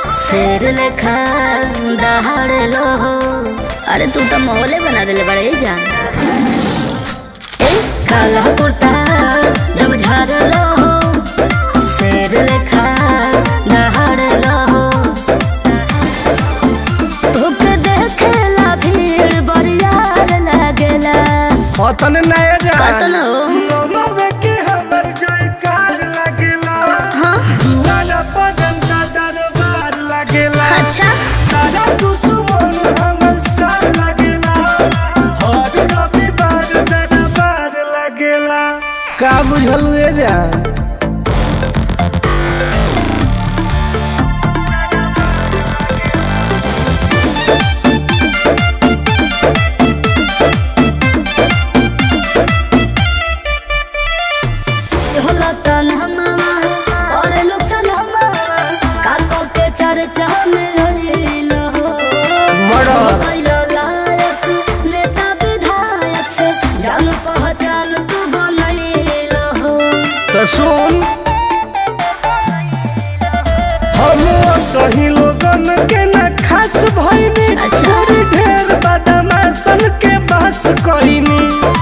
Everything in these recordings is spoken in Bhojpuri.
शेर लेखा दहाड़ लो हो अरे तू तो माहौले बना दिले बड़े जान ए काला कुर्ता जब झाड़ लो हो शेर लेखा दहाड़ लो हो तोके देखेला भीड़ बरियार लागेला अतन नया जान कतन हो लोमवे के हमर जयकार लागेला हाँ लाला पदन का दरबार लागेला अच्छा सारा दुश्मन हमर साथ लागेला हर रविवार दरबार लागेला का बुझल ए जान चला तन हमामा करे लोग सलामा काको के चर्चा में रहिल हो मर्डर। कैलो लायक नेता विधायक से जान पहचान तू बनैल हो तो सुन हम सही लोगन के न खास भइनी अच्छा। छोरी ढेर बदमाशन के बस कइनी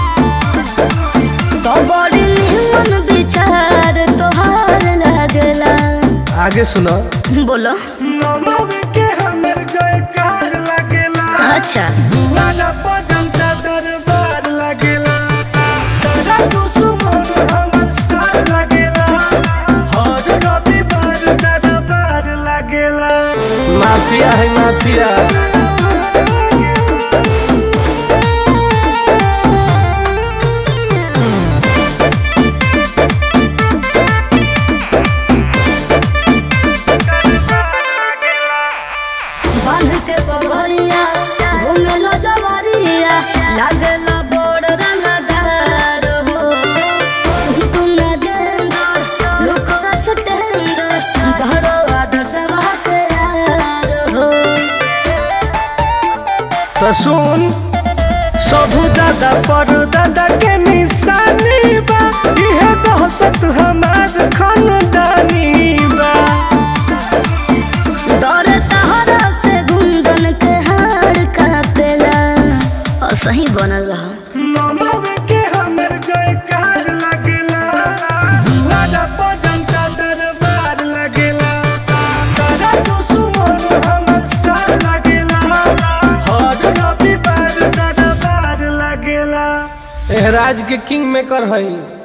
तो बड़ी निमन विचार तोहार लागला आगे सुनो बोलो नमवे के हमर जयकार लागेला अच्छा लाला बजंता दरबार लागेला सारा दुश्मन हमर साथ लागेला हर रविवार दरबार लागेला माफिया है माफिया बांध के पगड़िया घूमे लो जवारिया लागला बोड़ रंगदार हो तुम गेंदा लोक रस टेंडर घरो आदर्श बात यार हो तो सुन सबू दादा पर दादा के निशानी बा इहे दहशत हमार खानदानी बा डर तहरा से गुंदन के हार कापेला और सही बनल रहा नमवे के हमर जयकार लागेला लाला बजंता दरबार लागेला सारा दुश्मन हमर साथ लागेला हर रविवार दरबार लागेला एहराज के किंग मेकर हई